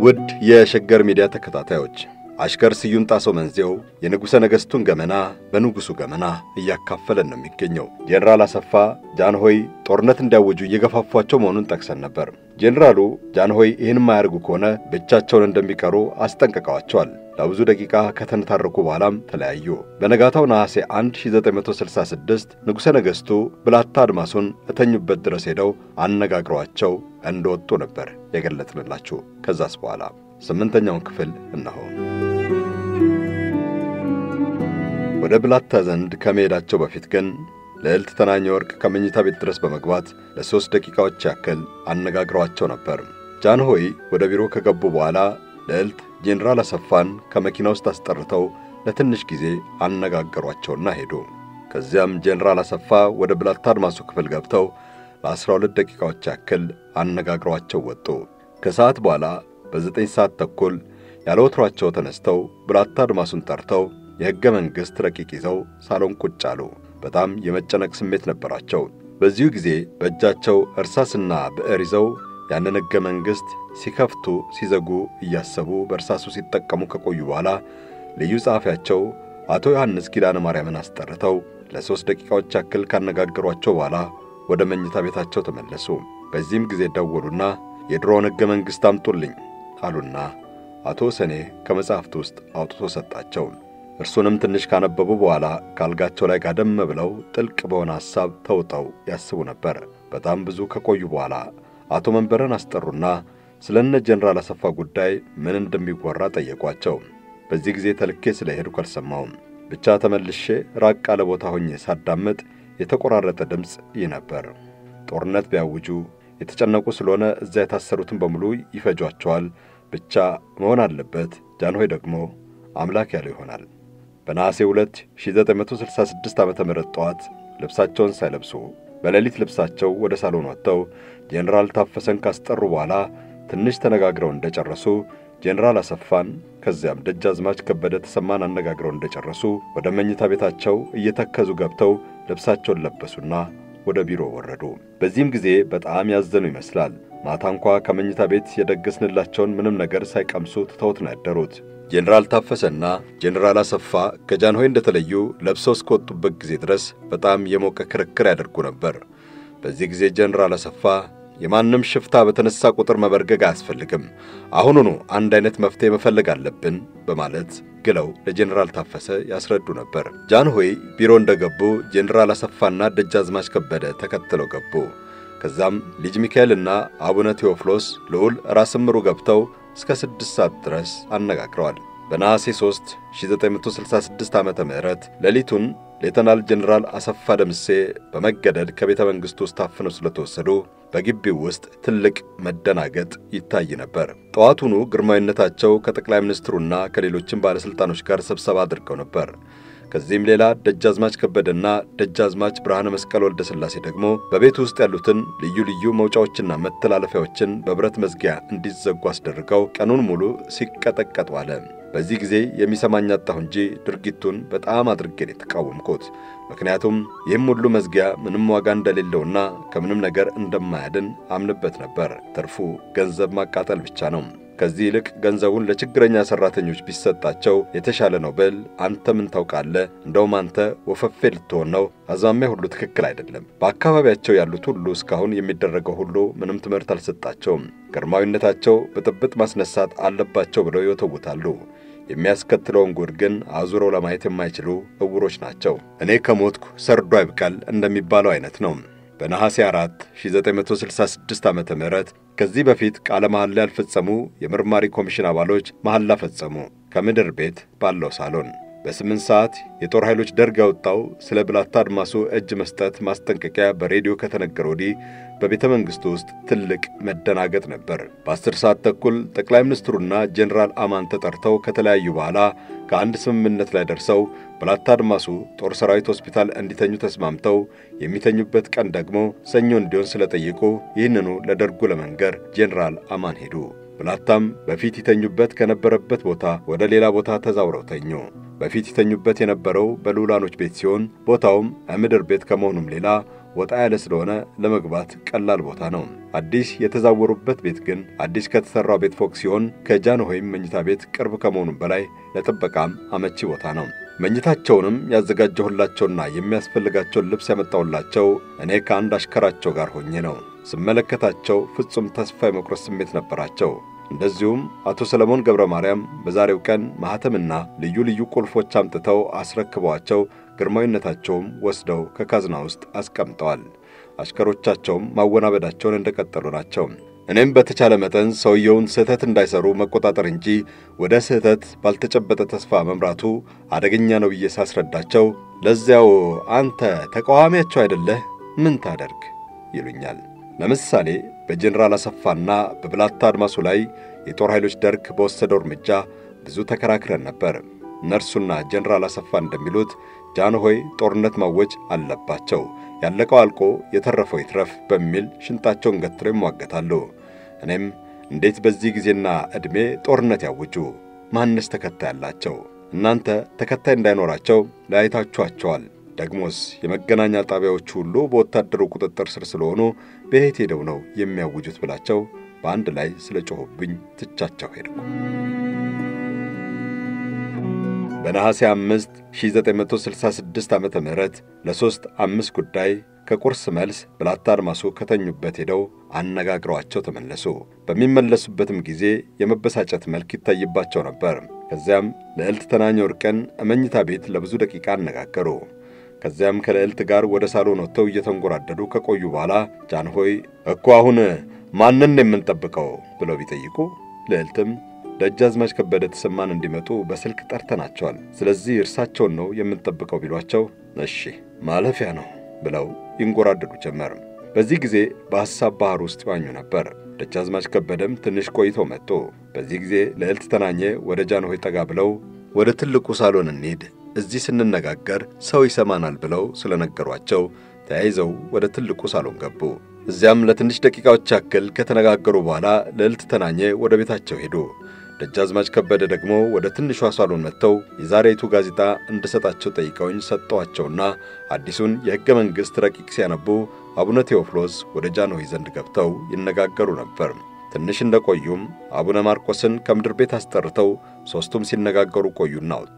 ውድ የሸገር ሚዲያ ተከታታዮች አሽከር ስዩም ጣሰው መንዜው የንጉሠ ነገሥቱን ገመና በንጉሡ ገመና እያካፈለን ነው የሚገኘው። ጄኔራል አሰፋ ጃንሆይ ጦርነት እንዲያውጁ እየገፋፏቸው መሆኑን ጠቅሰን ነበር። ጄኔራሉ ጃንሆይ ይህን የማያደርጉ ከሆነ ብቻቸውን እንደሚቀሩ አስጠንቅቀዋቸዋል። ለብዙ ደቂቃ ከተነታረኩ በኋላም ተለያዩ። በነጋታው ነሐሴ 1 1966 ንጉሠ ነገሥቱ ብላታ አድማሱን እተኙበት ድረስ ሄደው አነጋግሯቸው እንደወጡ ነበር የገለጽንላችሁ። ከዛስ በኋላ ስምንተኛውን ክፍል እነሆ። ወደ ብላታ ዘንድ ከመሄዳቸው በፊት ግን ልዕልት ተናኘ ወርቅ ከመኝታ ቤት ድረስ በመግባት ለሦስት ደቂቃዎች ያክል አነጋግሯቸው ነበር። ጃንሆይ ወደ ቢሮ ከገቡ በኋላ ልዕልት ጄኔራል አሰፋን ከመኪና ውስጥ አስጠርተው ለትንሽ ጊዜ አነጋገሯቸውና ሄዱ። ከዚያም ጄኔራል አሰፋ ወደ ብላታ አድማሱ ክፍል ገብተው ለአስራ ሁለት ደቂቃዎች ያክል አነጋግሯቸው ወጡ። ከሰዓት በኋላ በዘጠኝ ሰዓት ተኩል ያለ ወትሯቸው ተነስተው ብላታ አድማሱን ጠርተው የሕገ መንግሥት ረቂቅ ይዘው ሳሎን ቁጭ አሉ። በጣም የመጨነቅ ስሜት ነበራቸው። በዚሁ ጊዜ በእጃቸው እርሳስና ብዕር ይዘው ያንን ሕገ መንግሥት ሲከፍቱ ሲዘጉ እያሰቡ በእርሳሱ ሲጠቀሙ ከቆዩ በኋላ ልዩ ጸሐፊያቸው አቶ ዮሐንስ ኪዳነ ማርያምን አስጠርተው ለሦስት ደቂቃዎች ያክል ካነጋገሯቸው በኋላ ወደ መኝታ ቤታቸው ተመለሱ። በዚህም ጊዜ ደወሉና የድሮውን ሕገ መንግሥት አምጡልኝ አሉና አቶ ሰኔ ከመጻሕፍት ውስጥ አውጥቶ ሰጣቸው። እርሱንም ትንሽ ካነበቡ በኋላ ካልጋቸው ላይ ጋደም ብለው ጥልቅ በሆነ ሐሳብ ተውጠው ያስቡ ነበር። በጣም ብዙ ከቆዩ በኋላ አቶ መንበረን አስጠሩና ስለ እነ ጄኔራል አሰፋ ጉዳይ ምን እንደሚወራ ጠየቋቸው። በዚህ ጊዜ ተልኬ ስለ ሄድኩ አልሰማውም። ብቻ ተመልሼ ራቅ ያለ ቦታ ሆኜ ሳዳምጥ የተቆራረጠ ድምፅ ይህ ነበር። ጦርነት ቢያውጁ የተጨነቁ ስለሆነ እዚያ የታሰሩትን በሙሉ ይፈጇቸዋል። ብቻ መሆን አለበት። ጃንሆይ ደግሞ አምላክ ያለው ይሆናል። በነሐሴ 2 1966 ዓ ም ጠዋት ልብሳቸውን ሳይለብሱ በሌሊት ልብሳቸው ወደ ሳሎን ወጥተው ጄኔራል ታፈሰን ካስጠሩ በኋላ ትንሽ ተነጋግረው እንደጨረሱ ጄኔራል አሰፋን ከዚያም ደጃዝማች ከበደ ተሰማን አነጋግረው እንደጨረሱ ወደ መኝታ ቤታቸው እየተከዙ ገብተው ልብሳቸውን ለበሱና ወደ ቢሮ ወረዱ። በዚህም ጊዜ በጣም ያዘኑ ይመስላል። ማታ እንኳ ከመኝታ ቤት የደገስንላቸውን ምንም ነገር ሳይቀምሱ ትተውት ነው ያደሩት። ጄኔራል ታፈሰና ጄኔራል አሰፋ ከጃንሆይ እንደተለዩ ለብሰው እስከወጡበት ጊዜ ድረስ በጣም የሞቀ ክርክር ያደርጉ ነበር። በዚህ ጊዜ ጄኔራል አሰፋ የማንም ሽፍታ በተነሳ ቁጥር መበርገግ አያስፈልግም፣ አሁኑኑ አንድ አይነት መፍትሔ መፈለግ አለብን በማለት ግለው ለጄኔራል ታፈሰ ያስረዱ ነበር። ጃንሆይ ቢሮ እንደገቡ ጄኔራል አሰፋና ደጃዝማች ከበደ ተከትለው ገቡ። ከዛም ልጅ ሚካኤልና አቡነ ቴዎፍሎስ ልዑል ራስ ምሩ ገብተው እስከ ስድስት ሰዓት ድረስ አነጋግረዋል። በነሐሴ 3 1966 ዓ ም ሌሊቱን ሌተናል ጄኔራል አሰፋ ደምሴ በመገደድ ከቤተ መንግሥቱ ውስጥ ታፍነው ስለተወሰዱ በግቢው ውስጥ ትልቅ መደናገጥ ይታይ ነበር። ጠዋቱኑ ግርማዊነታቸው ከጠቅላይ ሚኒስትሩና ከሌሎችም ባለሥልጣኖች ጋር ስብሰባ አድርገው ነበር። ከዚህም ሌላ ደጃዝማች ከበደና ደጃዝማች ብርሃነ መስቀል ወልደ ሥላሴ ደግሞ በቤት ውስጥ ያሉትን ልዩ ልዩ መውጫዎችና መተላለፊያዎችን በብረት መዝጊያ እንዲዘጉ አስደርገው ቀኑን ሙሉ ሲቀጠቀጡ አለ። በዚህ ጊዜ የሚሰማኝ አጣሁ እንጂ ድርጊቱን በጣም አድርጌን የተቃወምኩት። ምክንያቱም ይህም ሁሉ መዝጊያ ምንም ዋጋ እንደሌለውና ከምንም ነገር እንደማያድን አምንበት ነበር። ትርፉ ገንዘብ ማቃጠል ብቻ ነው። ከዚህ ይልቅ ገንዘቡን ለችግረኛ ሠራተኞች ቢሰጣቸው የተሻለ ነው ብል አንተ ምን ታውቃለህ? እንደውም አንተ ወፈፌ ልትሆን ነው። አዝማሚያ ሁሉ ትክክል አይደለም። በአካባቢያቸው ያሉት ሁሉ እስካሁን የሚደረገው ሁሉ ምንም ትምህርት አልሰጣቸውም። ግርማዊነታቸው ብጥብጥ ማስነሳት አለባቸው ብለው ይወተውታሉ። የሚያስከትለውን ጉድ ግን አዙረው ለማየት የማይችሉ እውሮች ናቸው። እኔ ከሞትኩ ሰርዶ አይብቃል እንደሚባለው አይነት ነው። በነሐሴ 4 1966 ዓ ም ከዚህ በፊት ቃለ መሐላ ያልፈጸሙ የምርማሪ ኮሚሽን አባሎች መሐላ ፈጸሙ። ከምድር ቤት ባለው ሳሎን በስምንት ሰዓት የጦር ኃይሎች ደርግ ያወጣው ስለ ብላታ አድማሱ እጅ መስጠት ማስጠንቀቂያ በሬዲዮ ከተነገረ ወዲህ በቤተ መንግሥቱ ውስጥ ትልቅ መደናገጥ ነበር። በአስር ሰዓት ተኩል ጠቅላይ ሚኒስትሩና ጄኔራል አማን ተጠርተው ከተለያዩ በኋላ ከአንድ ስምምነት ላይ ደርሰው ብላታ አድማሱ ጦር ሰራዊት ሆስፒታል እንዲተኙ ተስማምተው የሚተኙበት ቀን ደግሞ ሰኞ እንዲሆን ስለጠየቁ ይህንኑ ለደርጉ ለመንገር ጄኔራል አማን ሄዱ። ብላታም በፊት ይተኙበት ከነበረበት ቦታ ወደ ሌላ ቦታ ተዛውረው ተኙ። በፊት ይተኙበት የነበረው በልዑላኖች ቤት ሲሆን ቦታውም ምድር ቤት ከመሆኑም ሌላ ወጣ ያለ ስለሆነ ለመግባት ቀላል ቦታ ነው። አዲስ የተዛወሩበት ቤት ግን አዲስ ከተሠራው ቤት ፎቅ ሲሆን ከጃንሆይም መኝታ ቤት ቅርብ ከመሆኑም በላይ ለጥበቃም አመቺ ቦታ ነው። መኝታቸውንም ያዘጋጀሁላቸውና የሚያስፈልጋቸውን ልብስ ያመጣሁላቸው እኔ ከአንድ አሽከራቸው ጋር ሆኜ ነው። ስመለከታቸው ፍጹም ተስፋ የመቁረጥ ስሜት ነበራቸው። እንደዚሁም አቶ ሰለሞን ገብረ ማርያም በዛሬው ቀን ማኅተምና ልዩ ልዩ ቁልፎች አምጥተው አስረክበዋቸው ግርማዊነታቸውም ወስደው ከካዝና ውስጥ አስቀምጠዋል። አሽከሮቻቸውም ማወናበዳቸውን እንደቀጠሉ ናቸው። እኔም በተቻለ መጠን ሰውየውን ስህተት እንዳይሰሩ መቆጣጠር እንጂ ወደ ስህተት ባልተጨበጠ ተስፋ መምራቱ አደገኛ ነው ብዬ ሳስረዳቸው ለዚያው አንተ ተቃዋሚያቸው አይደለህ ምን ታደርግ ይሉኛል። ለምሳሌ በጀኔራል አሰፋና በብላታ አድማሱ ላይ የጦር ኃይሎች ደርግ በወሰደው እርምጃ ብዙ ተከራክረን ነበር። እነርሱና ጀኔራል አሰፋ እንደሚሉት ጃንሆይ ጦርነት ማወጅ አለባቸው፣ ያለቀው አልቆ የተረፈው ይትረፍ በሚል ሽንጣቸውን ገትረው ይሟገታሉ። እኔም እንዴት በዚህ ጊዜና ዕድሜ ጦርነት ያውጁ? ማንስ ተከታይ አላቸው? እናንተ ተከታይ እንዳይኖራቸው ለያይታችኋቸዋል። ደግሞስ የመገናኛ ጣቢያዎቹ ሁሉ በወታደሩ ቁጥጥር ስር ስለሆኑ በየት ሄደው ነው የሚያውጁት? ብላቸው በአንድ ላይ ስለ ጮኹብኝ ትቻቸው ሄድኩ። በነሐሴ 5 1966 ዓመተ ምህረት ለሦስት አምስት ጉዳይ ከቁርስ መልስ ብላታ አድማሱ ከተኙበት ሄደው አነጋግረዋቸው ተመለሱ። በሚመለሱበትም ጊዜ የመበሳጨት መልክ ይታይባቸው ነበር። ከዚያም ልዕልት ተናኘ ወርቅን መኝታ ቤት ለብዙ ደቂቃ አነጋገሩ። ከዚያም ከልዕልት ጋር ወደ ሳሎን ወጥተው እየተንጎራደዱ ከቆዩ በኋላ ጃንሆይ እኮ አሁን ማንን የምንጠብቀው ብለው ቢጠይቁ ልዕልትም ደጃዝማች ከበደ ተሰማን እንዲመጡ በስልክ ጠርተናቸዋል። ስለዚህ እርሳቸውን ነው የምንጠብቀው ቢሏቸው እሺ ማለፊያ ነው ብለው ይንጎራደዱ ጀመር። በዚህ ጊዜ በሐሳብ ባሕር ውስጥ ይዋኙ ነበር። ደጃዝማች ከበደም ትንሽ ቆይተው መጡ። በዚህ ጊዜ ልዕልት ተናኘ ወደ ጃንሆይ ጠጋ ብለው ወደ ትልቁ ሳሎን እንሂድ፣ እዚህ ስንነጋገር ሰው ይሰማናል ብለው ስለነገሯቸው ተያይዘው ወደ ትልቁ ሳሎን ገቡ። እዚያም ለትንሽ ደቂቃዎች ያክል ከተነጋገሩ በኋላ ልዕልት ተናኘ ወደ ቤታቸው ሄዱ። ደጃዝማች ከበደ ደግሞ ወደ ትንሿ ሳሎን መጥተው የዛሬቱ ጋዜጣ እንድሰጣቸው ጠይቀውኝ ሰጠኋቸውና አዲሱን የሕገ መንግሥት ረቂቅ ሲያነቡ አቡነ ቴዎፍሎስ ወደ ጃንሆይ ዘንድ ገብተው ይነጋገሩ ነበር። ትንሽ እንደቆዩም አቡነ ማርቆስን ከምድር ቤት አስጠርተው ሦስቱም ሲነጋገሩ ቆዩና ወጡ።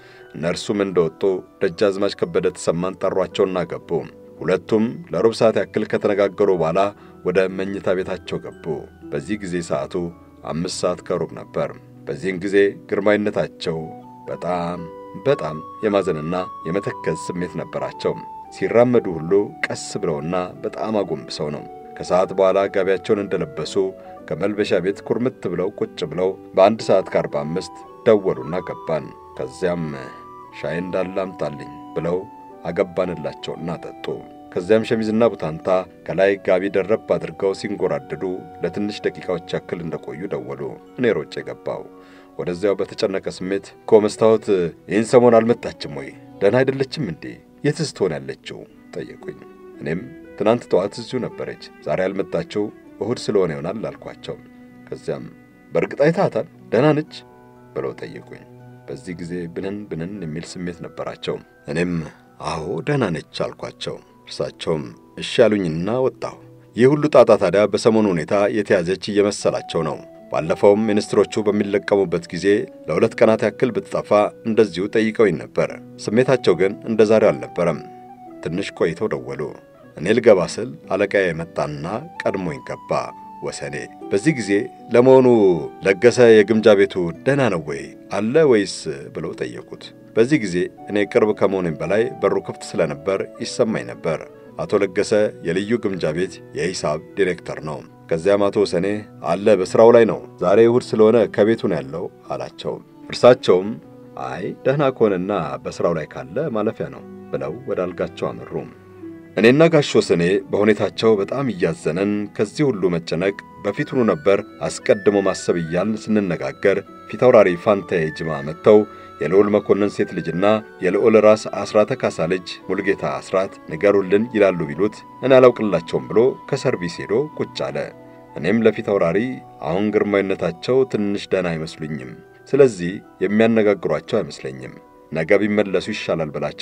እነርሱም እንደወጡ ደጃዝማች ከበደ ተሰማን ጠሯቸውና ገቡ። ሁለቱም ለሩብ ሰዓት ያክል ከተነጋገሩ በኋላ ወደ መኝታ ቤታቸው ገቡ። በዚህ ጊዜ ሰዓቱ አምስት ሰዓት ከሩብ ነበር። በዚህን ጊዜ ግርማዊነታቸው በጣም በጣም የማዘንና የመተከዝ ስሜት ነበራቸው። ሲራመዱ ሁሉ ቀስ ብለውና በጣም አጎንብሰው ነው። ከሰዓት በኋላ ጋቢያቸውን እንደለበሱ ከመልበሻ ቤት ኩርምት ብለው ቁጭ ብለው በአንድ ሰዓት ከአርባ አምስት ደወሉና ገባን። ከዚያም ሻይ እንዳለ አምጣልኝ ብለው አገባንላቸውና ጠጡ። ከዚያም ሸሚዝና ቡታንታ ከላይ ጋቢ ደረብ አድርገው ሲንጎራደዱ ለትንሽ ደቂቃዎች ያክል እንደቆዩ ደወሉ። እኔ ሮጬ ገባው። ወደዚያው በተጨነቀ ስሜት እኮ መስታወት ይህን ሰሞን አልመጣችም ወይ? ደህና አይደለችም እንዴ? የትስ ትሆን ያለችው? ጠየቁኝ። እኔም ትናንት ጠዋት እዚሁ ነበረች፣ ዛሬ ያልመጣችው እሁድ ስለሆነ ይሆናል አልኳቸው። ከዚያም በእርግጥ አይታታል? ደህና ነች ብለው ጠየቁኝ። በዚህ ጊዜ ብንን ብንን የሚል ስሜት ነበራቸው። እኔም አዎ ደህና ነች አልኳቸው። እርሳቸውም እሺ ያሉኝና ወጣሁ። ይህ ሁሉ ጣጣ ታዲያ በሰሞኑ ሁኔታ የተያዘች እየመሰላቸው ነው። ባለፈውም ሚኒስትሮቹ በሚለቀሙበት ጊዜ ለሁለት ቀናት ያክል ብትጠፋ እንደዚሁ ጠይቀውኝ ነበር። ስሜታቸው ግን እንደ ዛሬው አልነበረም። ትንሽ ቆይተው ደወሉ። እኔ ልገባ ስል አለቃዬ መጣና ቀድሞኝ ገባ። ወሰኔ በዚህ ጊዜ ለመሆኑ ለገሰ የግምጃ ቤቱ ደህና ነው ወይ አለ ወይስ ብለው ጠየቁት። በዚህ ጊዜ እኔ ቅርብ ከመሆኔም በላይ በሩ ክፍት ስለነበር ይሰማኝ ነበር። አቶ ለገሰ የልዩ ግምጃ ቤት የሂሳብ ዲሬክተር ነው። ከዚያም አቶ ወሰኔ አለ በሥራው ላይ ነው፣ ዛሬ እሁድ ስለሆነ ከቤቱ ነው ያለው አላቸው። እርሳቸውም አይ ደህና ከሆነና በሥራው ላይ ካለ ማለፊያ ነው ብለው ወደ አልጋቸው አመሩ። እኔና ጋሽ ወሰኔ በሁኔታቸው በጣም እያዘነን ከዚህ ሁሉ መጨነቅ በፊቱኑ ነበር አስቀድሞ ማሰብ እያልን ስንነጋገር ፊታውራሪ ፋንታዬ ጅማ መጥተው የልዑል መኮንን ሴት ልጅና የልዑል ራስ አስራተ ካሳ ልጅ ሙልጌታ አስራት ንገሩልን ይላሉ ቢሉት እኔ አላውቅላቸውም ብሎ ከሰርቪስ ሄዶ ቁጭ አለ። እኔም ለፊት አውራሪ አሁን ግርማዊነታቸው ትንሽ ደህና አይመስሉኝም፣ ስለዚህ የሚያነጋግሯቸው አይመስለኝም፣ ነገ ቢመለሱ ይሻላል ብላቸው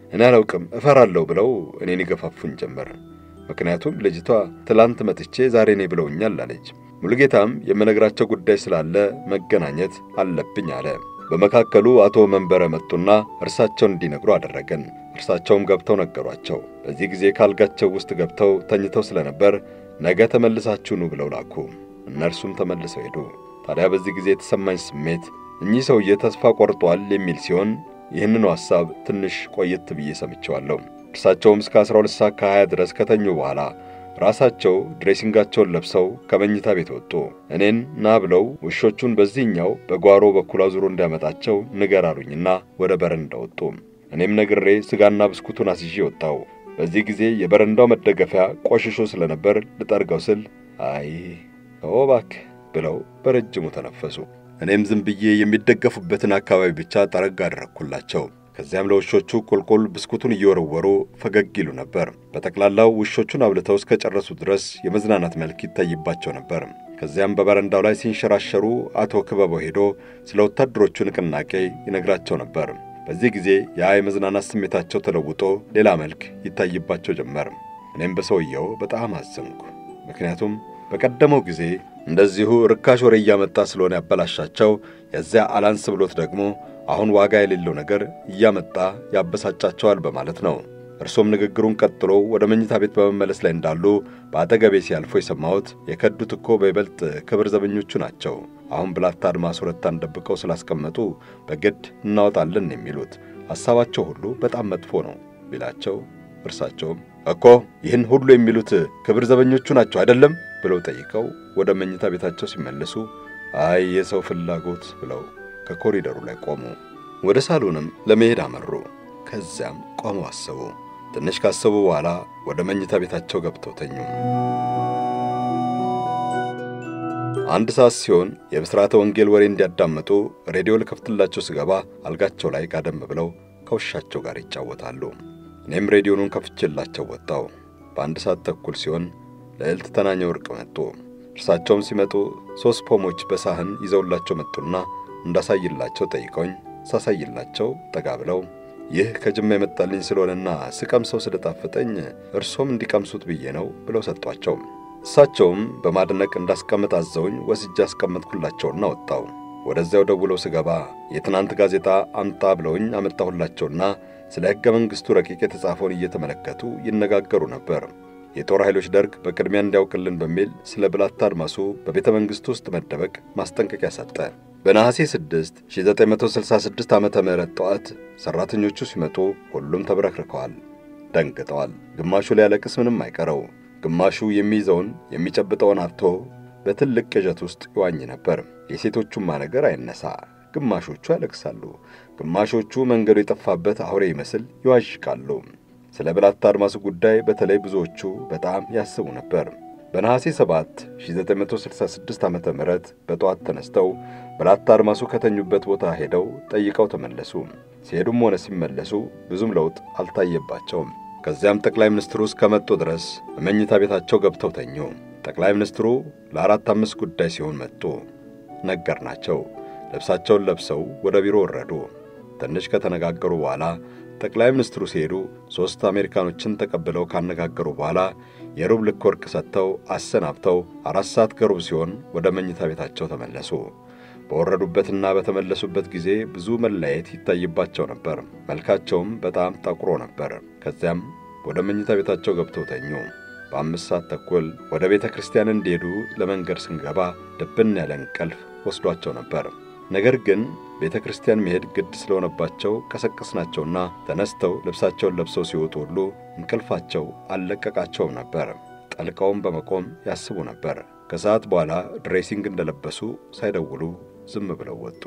እኔ አላውቅም እፈራለሁ ብለው እኔን ይገፋፉኝ ጀመር። ምክንያቱም ልጅቷ ትላንት መጥቼ ዛሬ ነኝ ብለውኛል አለች። ሙሉጌታም የምነግራቸው ጉዳይ ስላለ መገናኘት አለብኝ አለ። በመካከሉ አቶ መንበረ መጡና እርሳቸውን እንዲነግሩ አደረገን። እርሳቸውም ገብተው ነገሯቸው። በዚህ ጊዜ ካልጋቸው ውስጥ ገብተው ተኝተው ስለነበር ነገ ተመልሳችሁ ኑ ብለው ላኩ። እነርሱም ተመልሰው ሄዱ። ታዲያ በዚህ ጊዜ የተሰማኝ ስሜት እኚህ ሰውዬ ተስፋ ቆርጧል የሚል ሲሆን ይህንኑ ሐሳብ ትንሽ ቆየት ብዬ ሰምቼዋለሁ። እርሳቸውም እስከ 12 ሰዓት ከ20 ድረስ ከተኙ በኋላ ራሳቸው ድሬሲንጋቸውን ለብሰው ከመኝታ ቤት ወጡ። እኔን ና ብለው ውሾቹን በዚህኛው በጓሮ በኩል አዙሮ እንዲያመጣቸው ንገር አሉኝና ወደ በረንዳ ወጡ። እኔም ነግሬ ስጋና ብስኩቱን አስይዤ ወጣው። በዚህ ጊዜ የበረንዳው መደገፊያ ቆሽሾ ስለነበር ልጠርገው ስል አይ ተወው እባክህ ብለው በረጅሙ ተነፈሱ። እኔም ዝም ብዬ የሚደገፉበትን አካባቢ ብቻ ጠረግ አደረግኩላቸው። ከዚያም ለውሾቹ ቁልቁል ብስኩቱን እየወረወሩ ፈገግ ይሉ ነበር። በጠቅላላው ውሾቹን አብልተው እስከ ጨረሱ ድረስ የመዝናናት መልክ ይታይባቸው ነበር። ከዚያም በበረንዳው ላይ ሲንሸራሸሩ አቶ ክበበው ሄዶ ስለ ወታደሮቹ ንቅናቄ ይነግራቸው ነበር። በዚህ ጊዜ ያ የመዝናናት ስሜታቸው ተለውጦ ሌላ መልክ ይታይባቸው ጀመር። እኔም በሰውየው በጣም አዘንኩ። ምክንያቱም በቀደመው ጊዜ እንደዚሁ ርካሽ ወሬ እያመጣ ስለሆነ ያበላሻቸው፣ የዚያ አላንስ ብሎት ደግሞ አሁን ዋጋ የሌለው ነገር እያመጣ ያበሳጫቸዋል በማለት ነው። እርሶም ንግግሩን ቀጥሎ ወደ መኝታ ቤት በመመለስ ላይ እንዳሉ በአጠገቤ ሲያልፎ የሰማሁት የከዱት እኮ በይበልጥ ክብር ዘበኞቹ ናቸው። አሁን ብላታ አድማስ ሁለታን ደብቀው ስላስቀመጡ በግድ እናወጣለን የሚሉት ሐሳባቸው ሁሉ በጣም መጥፎ ነው ቢላቸው፣ እርሳቸውም እኮ ይህን ሁሉ የሚሉት ክብር ዘበኞቹ ናቸው አይደለም ብለው ጠይቀው ወደ መኝታ ቤታቸው ሲመለሱ አይ የሰው ፍላጎት ብለው ከኮሪደሩ ላይ ቆሙ። ወደ ሳሎንም ለመሄድ አመሩ። ከዚያም ቆመው አሰቡ። ትንሽ ካሰቡ በኋላ ወደ መኝታ ቤታቸው ገብተው ተኙ። አንድ ሰዓት ሲሆን የብስራተ ወንጌል ወሬ እንዲያዳምጡ ሬዲዮ ልከፍትላቸው ስገባ አልጋቸው ላይ ጋደም ብለው ከውሻቸው ጋር ይጫወታሉ። እኔም ሬዲዮኑን ከፍቼላቸው ወጣው። በአንድ ሰዓት ተኩል ሲሆን ልዕልት ተናኘ ወርቅ መጡ። እርሳቸውም ሲመጡ ሦስት ፖሞች በሳህን ይዘውላቸው መጡና እንዳሳይላቸው ጠይቀውኝ ሳሳይላቸው ጠጋ ብለው ይህ ከጅማ የመጣልኝ ስለሆነና ስቀምሰው ስለጣፈጠኝ እርሶም እንዲቀምሱት ብዬ ነው ብለው ሰጧቸው። እሳቸውም በማድነቅ እንዳስቀምጥ አዘውኝ ወስጄ አስቀመጥኩላቸውና ወጣው። ወደዚያው ደውለው ስገባ የትናንት ጋዜጣ አምጣ ብለውኝ አመጣሁላቸውና ስለ ሕገ መንግሥቱ ረቂቅ የተጻፈውን እየተመለከቱ ይነጋገሩ ነበር። የጦር ኃይሎች ደርግ በቅድሚያ እንዲያውቅልን በሚል ስለ ብላታ አድማሱ በቤተ መንግሥቱ ውስጥ መደበቅ ማስጠንቀቂያ ሰጠ። በነሐሴ 6 1966 ዓ ም ጠዋት ሠራተኞቹ ሲመጡ ሁሉም ተብረክርከዋል፣ ደንግጠዋል። ግማሹ ሊያለቅስ ምንም አይቀረው፣ ግማሹ የሚይዘውን የሚጨብጠውን አጥቶ በትልቅ ቅዠት ውስጥ ይዋኝ ነበር። የሴቶቹማ ነገር አይነሳ፣ ግማሾቹ ያለቅሳሉ፣ ግማሾቹ መንገዱ የጠፋበት አውሬ ይመስል ይዋዥቃሉ። ስለ ብላታ አድማሱ ጉዳይ በተለይ ብዙዎቹ በጣም ያስቡ ነበር። በነሐሴ 7 1966 ዓ ም በጠዋት ተነስተው ብላታ አድማሱ ከተኙበት ቦታ ሄደው ጠይቀው ተመለሱ። ሲሄዱም ሆነ ሲመለሱ ብዙም ለውጥ አልታየባቸውም። ከዚያም ጠቅላይ ሚኒስትሩ እስከመጡ ድረስ በመኝታ ቤታቸው ገብተው ተኙ። ጠቅላይ ሚኒስትሩ ለአራት አምስት ጉዳይ ሲሆን መጡ። ነገርናቸው። ልብሳቸውን ለብሰው ወደ ቢሮ ወረዱ። ትንሽ ከተነጋገሩ በኋላ ጠቅላይ ሚኒስትሩ ሲሄዱ ሦስት አሜሪካኖችን ተቀብለው ካነጋገሩ በኋላ የሩብ ልክ ወርቅ ሰጥተው አሰናብተው አራት ሰዓት ገሩብ ሲሆን ወደ መኝታ ቤታቸው ተመለሱ። በወረዱበትና በተመለሱበት ጊዜ ብዙ መለያየት ይታይባቸው ነበር። መልካቸውም በጣም ጠቁሮ ነበር። ከዚያም ወደ መኝታ ቤታቸው ገብተው ተኙ። በአምስት ሰዓት ተኩል ወደ ቤተ ክርስቲያን እንዲሄዱ ለመንገድ ስንገባ ድብን ያለ እንቅልፍ ወስዷቸው ነበር። ነገር ግን ቤተ ክርስቲያን መሄድ ግድ ስለሆነባቸው ቀሰቀስናቸውና ተነስተው ልብሳቸውን ለብሰው ሲወጡ ሁሉ እንቅልፋቸው አልለቀቃቸውም ነበር። ጠልቀውም በመቆም ያስቡ ነበር። ከሰዓት በኋላ ድሬሲንግ እንደለበሱ ሳይደውሉ ዝም ብለው ወጡ።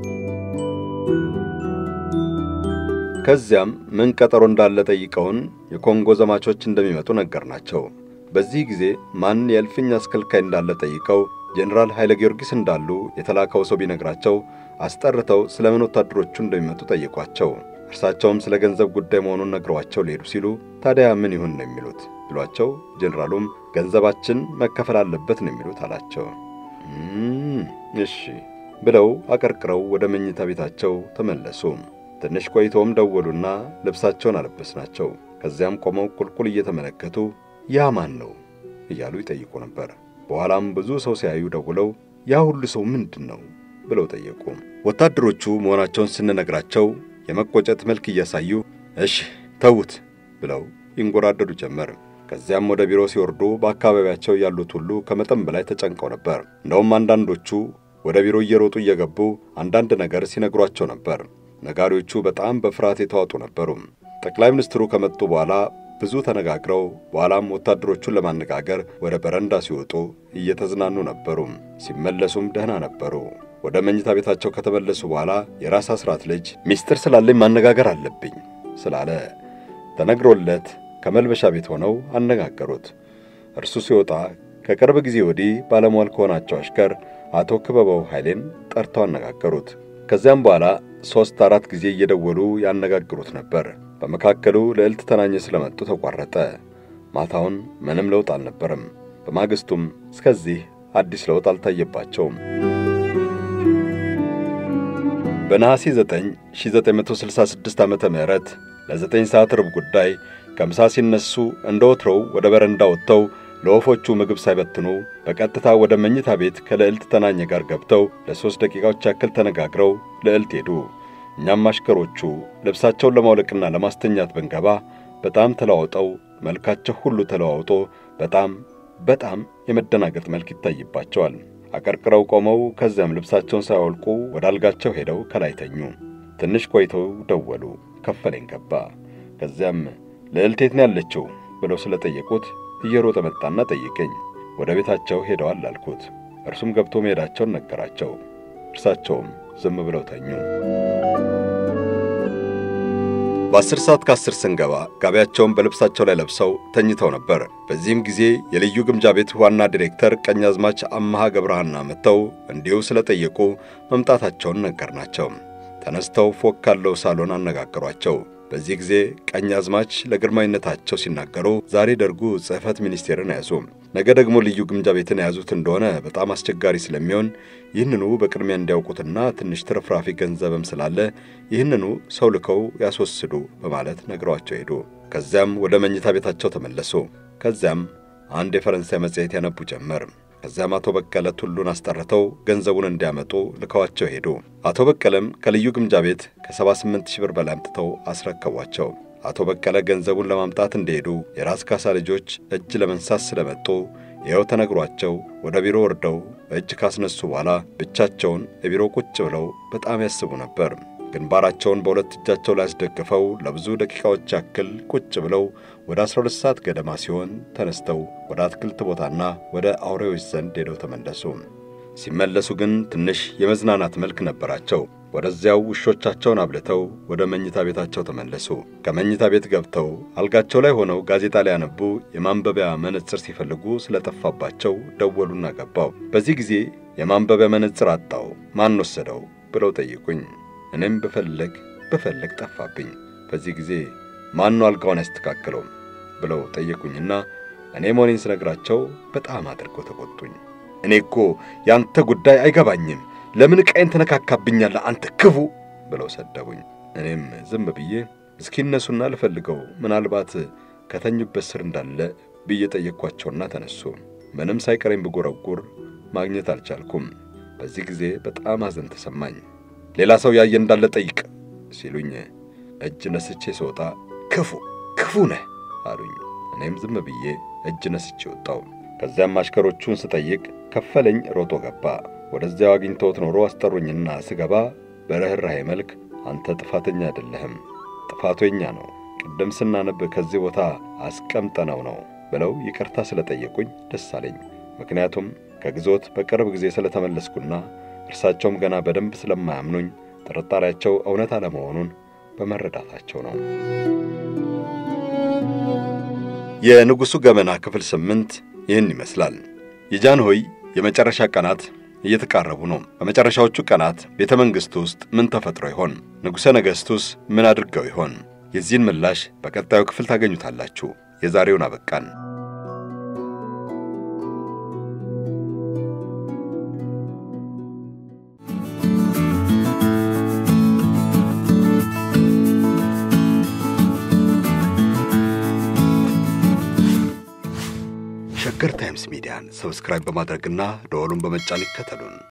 ከዚያም ምን ቀጠሮ እንዳለ ጠይቀውን የኮንጎ ዘማቾች እንደሚመጡ ነገርናቸው። በዚህ ጊዜ ማን የእልፍኝ አስከልካይ እንዳለ ጠይቀው ጄኔራል ኃይለ ጊዮርጊስ እንዳሉ የተላከው ሰው ቢነግራቸው አስጠርተው ስለ ምን ወታደሮቹ እንደሚመጡ ጠይቋቸው። እርሳቸውም ስለ ገንዘብ ጉዳይ መሆኑን ነግረዋቸው ሊሄዱ ሲሉ ታዲያ ምን ይሁን ነው የሚሉት ብሏቸው፣ ጄኔራሉም ገንዘባችን መከፈል አለበት ነው የሚሉት አላቸው። እሺ ብለው አቀርቅረው ወደ መኝታ ቤታቸው ተመለሱ። ትንሽ ቆይተውም ደወሉና ልብሳቸውን አለበስናቸው። ከዚያም ቆመው ቁልቁል እየተመለከቱ ያ ማን ነው እያሉ ይጠይቁ ነበር። በኋላም ብዙ ሰው ሲያዩ ደውለው ያ ሁሉ ሰው ምንድን ነው ብለው ጠየቁ። ወታደሮቹ መሆናቸውን ስንነግራቸው የመቆጨት መልክ እያሳዩ እሺ ተዉት ብለው ይንጎራደዱ ጀመር። ከዚያም ወደ ቢሮ ሲወርዱ በአካባቢያቸው ያሉት ሁሉ ከመጠን በላይ ተጨንቀው ነበር። እንደውም አንዳንዶቹ ወደ ቢሮ እየሮጡ እየገቡ አንዳንድ ነገር ሲነግሯቸው ነበር። ነጋሪዎቹ በጣም በፍርሃት የተዋጡ ነበሩ። ጠቅላይ ሚኒስትሩ ከመጡ በኋላ ብዙ ተነጋግረው በኋላም ወታደሮቹን ለማነጋገር ወደ በረንዳ ሲወጡ እየተዝናኑ ነበሩ። ሲመለሱም ደህና ነበሩ። ወደ መኝታ ቤታቸው ከተመለሱ በኋላ የራስ አስራት ልጅ ሚስጥር ስላለኝ ማነጋገር አለብኝ ስላለ ተነግሮለት ከመልበሻ ቤት ሆነው አነጋገሩት። እርሱ ሲወጣ ከቅርብ ጊዜ ወዲህ ባለሟል ከሆናቸው አሽከር አቶ ክበበው ኃይሌን ጠርተው አነጋገሩት። ከዚያም በኋላ ሦስት አራት ጊዜ እየደወሉ ያነጋግሩት ነበር። በመካከሉ ልዕልት ተናኘ ስለመጡ ተቋረጠ። ማታውን ምንም ለውጥ አልነበረም። በማግስቱም እስከዚህ አዲስ ለውጥ አልታየባቸውም። በነሐሴ 9 1966 ዓመተ ምህረት ለዘጠኝ ሰዓት ርብ ጉዳይ ከምሳ ሲነሱ እንደ ወትሮው ወደ በረንዳ ወጥተው ለወፎቹ ምግብ ሳይበትኑ በቀጥታ ወደ መኝታ ቤት ከልዕልት ተናኘ ጋር ገብተው ለሦስት ደቂቃዎች ያክል ተነጋግረው ልዕልት ሄዱ። እኛም አሽከሮቹ ልብሳቸውን ለማውለቅና ለማስተኛት ብንገባ በጣም ተለዋውጠው መልካቸው ሁሉ ተለዋውጦ በጣም በጣም የመደናገጥ መልክ ይታይባቸዋል። አቀርቅረው ቆመው ከዚያም ልብሳቸውን ሳያወልቁ ወደ አልጋቸው ሄደው ከላይ ተኙ። ትንሽ ቆይተው ደወሉ። ከፈለኝ ገባ። ከዚያም ልዕልት የት ነው ያለችው ብለው ስለጠየቁት እየሮጠ መጣና ጠይቀኝ። ወደ ቤታቸው ሄደዋል አልኩት። እርሱም ገብቶ መሄዳቸውን ነገራቸው። እርሳቸውም ዝም ብለው ተኙ። በአስር ሰዓት ከአስር ስንገባ ጋቢያቸውን በልብሳቸው ላይ ለብሰው ተኝተው ነበር። በዚህም ጊዜ የልዩ ግምጃ ቤት ዋና ዲሬክተር ቀኛዝማች አመሃ ገብረሃና መጥተው እንዲሁ ስለጠየቁ መምጣታቸውን ነገርናቸው። ተነስተው ፎቅ ካለው ሳሎን አነጋገሯቸው። በዚህ ጊዜ ቀኛዝማች ለግርማዊነታቸው ሲናገሩ ዛሬ ደርጉ ጽሕፈት ሚኒስቴርን ያዙ፣ ነገ ደግሞ ልዩ ግምጃ ቤትን የያዙት እንደሆነ በጣም አስቸጋሪ ስለሚሆን ይህንኑ በቅድሚያ እንዲያውቁትና ትንሽ ትርፍራፊ ገንዘብም ስላለ ይህንኑ ሰው ልከው ያስወስዱ በማለት ነግረዋቸው ሄዱ። ከዚያም ወደ መኝታ ቤታቸው ተመለሱ። ከዚያም አንድ የፈረንሳይ መጽሔት ያነቡ ጀመር። ከዚያም አቶ በቀለ ቱሉን አስጠርተው ገንዘቡን እንዲያመጡ ልከዋቸው ሄዱ። አቶ በቀለም ከልዩ ግምጃ ቤት ከ78 ሺህ ብር በላይ አምጥተው አስረከቧቸው። አቶ በቀለ ገንዘቡን ለማምጣት እንደሄዱ የራስ ካሳ ልጆች እጅ ለመንሳት ስለመጡ ይኸው ተነግሯቸው ወደ ቢሮ ወርደው እጅ ካስነሱ በኋላ ብቻቸውን የቢሮ ቁጭ ብለው በጣም ያስቡ ነበር። ግንባራቸውን በሁለት እጃቸው ላይ አስደግፈው ለብዙ ደቂቃዎች ያክል ቁጭ ብለው ወደ 12 ሰዓት ገደማ ሲሆን ተነስተው ወደ አትክልት ቦታና ወደ አውሬዎች ዘንድ ሄደው ተመለሱ። ሲመለሱ ግን ትንሽ የመዝናናት መልክ ነበራቸው። ወደዚያው ውሾቻቸውን አብልተው ወደ መኝታ ቤታቸው ተመለሱ። ከመኝታ ቤት ገብተው አልጋቸው ላይ ሆነው ጋዜጣ ሊያነቡ የማንበቢያ መነጽር ሲፈልጉ ስለጠፋባቸው ደወሉና ገባው። በዚህ ጊዜ የማንበቢያ መነጽር አጣው፣ ማን ወሰደው ብለው ጠይቁኝ። እኔም ብፈልግ ብፈልግ ጠፋብኝ። በዚህ ጊዜ ማን ነው አልጋውን ያስተካከለው ብለው ጠየቁኝና እኔ መሆኔን ስነግራቸው በጣም አድርገው ተቆጡኝ። እኔ እኮ ያንተ ጉዳይ አይገባኝም ለምን ዕቃዬን ተነካካብኛለህ አንተ ክፉ ብለው ሰደቡኝ። እኔም ዝም ብዬ እስኪነሱና ልፈልገው ምናልባት ከተኙበት ስር እንዳለ ብዬ ጠየቅኳቸውና ተነሱ። ምንም ሳይቀረኝ ብጎረጉር ማግኘት አልቻልኩም። በዚህ ጊዜ በጣም ሐዘን ተሰማኝ። ሌላ ሰው ያየ እንዳለ ጠይቅ ሲሉኝ እጅ ነስቼ ስወጣ ክፉ ክፉ ነህ አሉኝ። እኔም ዝም ብዬ እጅ ነስቼ ወጣው። ከዚያም አሽከሮቹን ስጠይቅ ከፈለኝ ሮጦ ገባ። ወደዚያው አግኝተውት ኖሮ አስጠሩኝና ስገባ በርኅራኄ መልክ አንተ ጥፋተኛ አይደለህም፣ ጥፋቱ የኛ ነው፣ ቅድም ስናነብ ከዚህ ቦታ አስቀምጠነው ነው ብለው ይቅርታ ስለጠየቁኝ ደስ አለኝ። ምክንያቱም ከግዞት በቅርብ ጊዜ ስለተመለስኩና እርሳቸውም ገና በደንብ ስለማያምኑኝ ጥርጣሬያቸው እውነት አለመሆኑን በመረዳታቸው ነው። የንጉሡ ገመና ክፍል ስምንት ይህን ይመስላል። የጃንሆይ የመጨረሻ ቀናት እየተቃረቡ ነው። በመጨረሻዎቹ ቀናት ቤተ መንግሥት ውስጥ ምን ተፈጥሮ ይሆን? ንጉሠ ነገሥቱስ ምን አድርገው ይሆን? የዚህን ምላሽ በቀጣዩ ክፍል ታገኙታላችሁ። የዛሬውን አበቃን። ሸገር ታይምስ ሚዲያን ሰብስክራይብ በማድረግና ደወሉን በመጫን ይከተሉን።